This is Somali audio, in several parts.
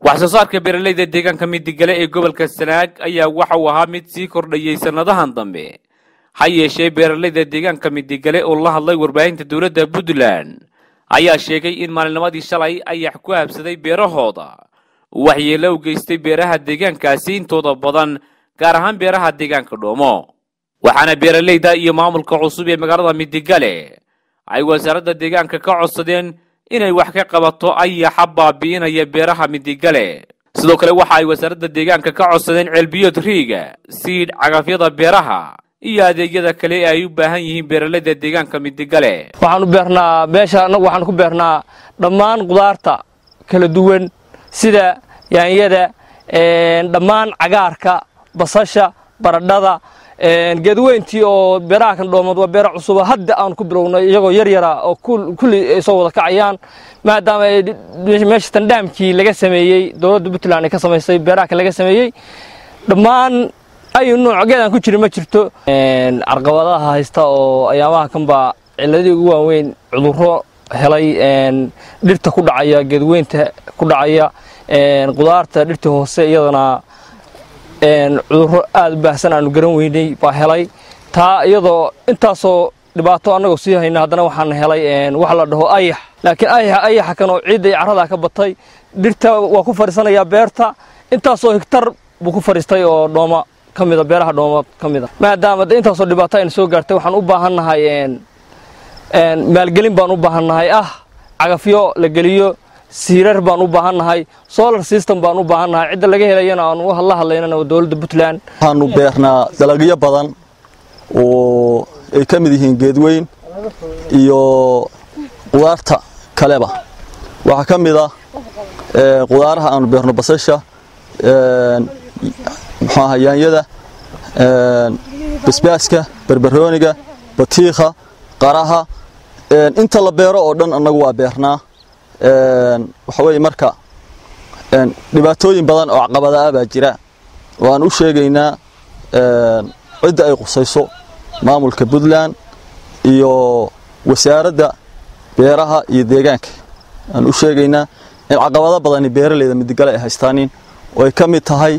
wax soo saarka beeralayda deegaanka midigale ee gobolka sanaag ayaa waxa uu ahaa mid sii kordhayey sannadahan dambe ha yeeshee beeralayda deegaanka midigale oo la hadlay warbaahinta dowladda puntland ayaa sheegay in maalinimadii shalay ayax ku habsaday beerahooda waxyeelo u geystay beeraha deegaankaasi intooda badan gaar ahaan beeraha deegaanka dhoomo waxaana beeralayda iyo maamulka cusub ee magaalada midigale ay wasaaradda deegaanka ka codsadeen inay wax ka qabato ayaxa baabi'inaya beeraha midigale sidoo kale waxa ay wasaaradda deegaanka ka codsadeen ceelbiyood riiga siidh cagafyada beeraha iyo adeegyada kale ee ay u baahan yihiin beeralayda deegaanka midigale waxaanu beernaa meesha annagu waxaanu ku beernaa dhammaan qudaarta kala duwan sida yaanyada dhammaan cagaarka basasha baradhada geedweyntii oo beeraha kan dhoomood waa beera cusuba hadda aan ku bilownay iyagoo yar yara oo kulli ay soo wada kacayaan maadaama meesha tandhaamkii laga sameeyey dowladda puntland ay ka samaysay beeraha kan laga sameeyey dhammaan ayu nooc geedaan ku jirin ma jirto carqabadaha haysta oo ayaamaha kanbaa ciladii ugu waaweyn cudurro helay dhirta ku dhacaya geedweynta ku dhacaya qudaarta dhirta hoose iyadana cudurro aada u baahsan aanu garan weynay baa helay taa iyadoo intaasoo dhibaato annagoo sii hayna haddana waxaan helay wax la dhaho ayax laakiin ayaxa ayaxa kan oo ciidda iyo carradaa ka batay dhirta waa ku fadhiisanayaa beerta intaasoo higtar buu ku fadhiistay oo dhooma ka mida beeraha dhoomood ka mida maadaama de intaasoo dhibaato ayna soo gaartay waxaan u baahannahay maalgelin baan u baahannahay ah cagafyo la geliyo siirar baan u baahannahay solar system baan u baahannahay cidda laga helayana aanu la hadlaynana waa dowladda puntland waxaanu beernaa dalagyo badan oo ay ka mid yihiin geedweyn iyo qudaarta kaleba waxaa ka mid ah qudaaraha aanu beerno basasha muxuu aha yaanyada basbaaska barbarooniga batiikha qaraha inta la beero oo dhan annagu waa beernaa waxa weeye marka dhibaatooyin badan oo caqabada ah baa jira oo aan u sheegaynaa cidda ay qusayso maamulka puntland iyo wasaaradda beeraha iyo deegaanka aan u sheegaynaa in caqabado badani beeralayda midigale ay haystaanin oo ay ka mid tahay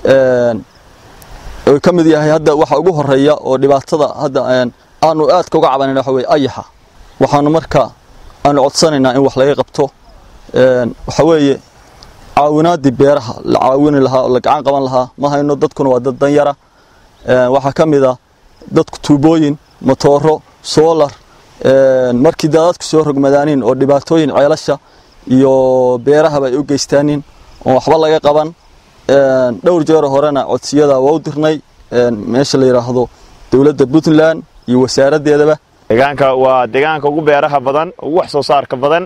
ay ka mid yahay hadda waxa ugu horeeya oo dhibaatada hadda aanu aadka uga cabanayna waxa weye ayaxa waxaanu marka aanu codsanaynaa in wax laga qabto waxa weeye caawinaadii beeraha la caawini lahaa oo la gacan qaban lahaa ma hayno dadkuna waa dad danyara waxaa ka mid a dadku tuubooyin motooro soolar markii daadadku soo rogmadaaniin oo dhibaatooyin ceelasha iyo beerahaba ay u geystaanin oon waxba laga qaban dhowr jeero horena codsiyada waa u dirnay meesha la yidhaahdo dowladda puntland iyo wasaaraddeedaba deegaanka waa deegaanka ugu beeraha badan ugu wax soo saarka badan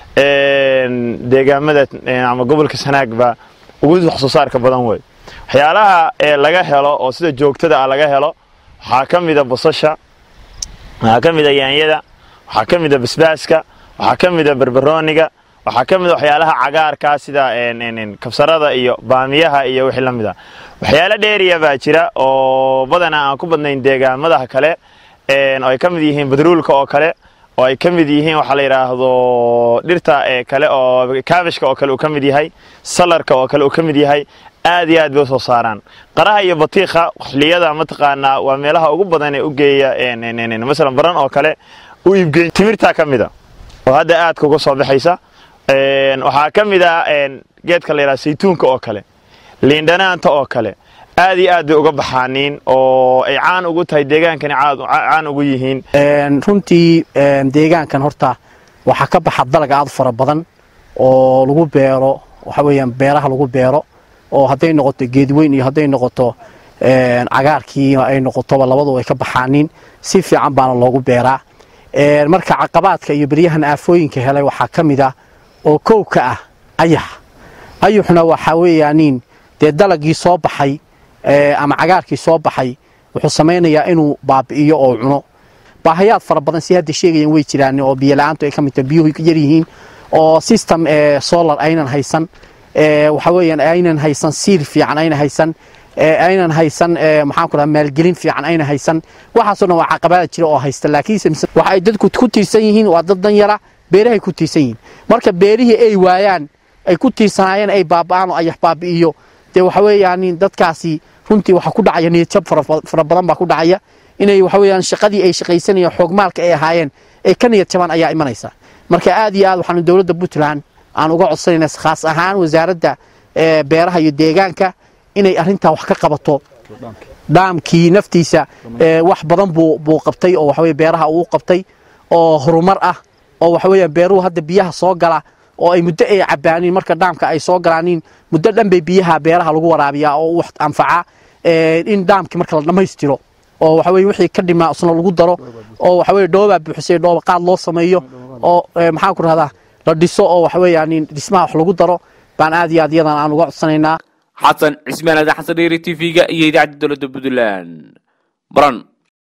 deegaamada ama gobolka sanaagba ugu wax soo saarka badan wey waxyaalaha laga helo oo sida joogtada ah laga helo waxaa ka mida basasha waxaa ka mida yaanyada waxaa ka mida basbaaska waxaa ka mida barbarooniga waxaa ka mida waxyaalaha cagaarka sida kabsarada iyo baamiyaha iyo wixii la mida waxyaalo dheeriya baa jira oo badanaa aan ku badnayn deegaamadaha kale oo ay ka mid yihiin badruulka oo kale oo ay ka mid yihiin waxaa la yidhaahdo dhirta kale oo kaabishka oo kale uu ka mid yahay salarka oo kale uu ka mid yahay aad iyo aad bay usoo saaraan qaraha iyo batiikha xilliyada mataqaanaa waa meelaha ugu badan ee u geeya masalan baran oo kale u iibgeyn timirtaa ka mida oo hadda aadka uga soo baxaysa waxaa ka mid ah geedka la yidhaha saytuunka oo kale liindhanaanta oo kale aad iyo aad bay uga baxaaniin oo ay caan ugu tahay deegaankani caan ugu yihiin runtii deegaankan horta waxaa ka baxa dalag aad fara badan oo lagu beero waxa weeyaan beeraha lagu beero oo hadday noqoto geedweyn iyo hadday noqoto cagaarkii ay noqotoba labadu ay ka baxaaniin si fiican baana loogu beeraa marka caqabaadka iyo beryahan aafooyinka helay waxaa ka mid ah oo kow ka ah ayax ayaxuna waxaa weeyaaniin dee dalagii soo baxay ama cagaarkii soo baxay wuxuu samaynayaa inuu baabi'iyo oo cuno baahayaad fara badan si hadda sheegayaan way jiraan oo biyola'aantu ay ka mid tahay biyuhu yar yihiin oo system solar aynan haysan waxa weeyaan aynan haysan siil fiican aynan haysan aynan haysan maxaan ku dhaha maalgelin fiican aynan haysan waxaasoo dhan waa caqabada jira oo haysta laakiinse waxa ay dadku ku tiirsan yihiin waa dad dan yara beerahay ku tiirsan yihiin marka beerihii ay waayaan ay ku tiirsanaayeen ay baaba'aan oo ayax baabi'iyo dee waxa weeyaan dadkaasi runtii waxa ku dhacaya niyadjab fara badan baa ku dhacaya inay waxa weeyaan shaqadii ay shaqaysanayeen xoogmaalka ay ahaayeen ay ka niyad jabaan ayaa imanaysa marka aad iyo aad waxaanu dowladda puntland aan uga codsanayna khaas ahaan wasaaradda beeraha iyo deegaanka inay arrintaa wax ka qabato dhaamkii naftiisa wax badan buu qabtay oo waxaweye beeraha uu qabtay oo horumar ah oo waxa weeyaan beeruhu hadda biyaha soo gala oo ay muddo ay cabaaniin marka dhaamka ay soo galaaniin muddo dhan bay biyaha beeraha lagu waraabiyaa oo wax anfaca in dhaamkii marka la dhammaystiro oo waxa weye wixii ka dhimaa isna lagu daro oo waxa weye dhoobaa buuxisay dhooba qaad loo sameeyo oo maxaan ku rahdaa la dhiso oo waxa weeyaan dhismaha wax lagu daro baan aad iyo aad iyadan aan uga codsanaynaa xasan cismaan aadan xasan dheeri t v-ga iyo idaacadda dowladda puntland baran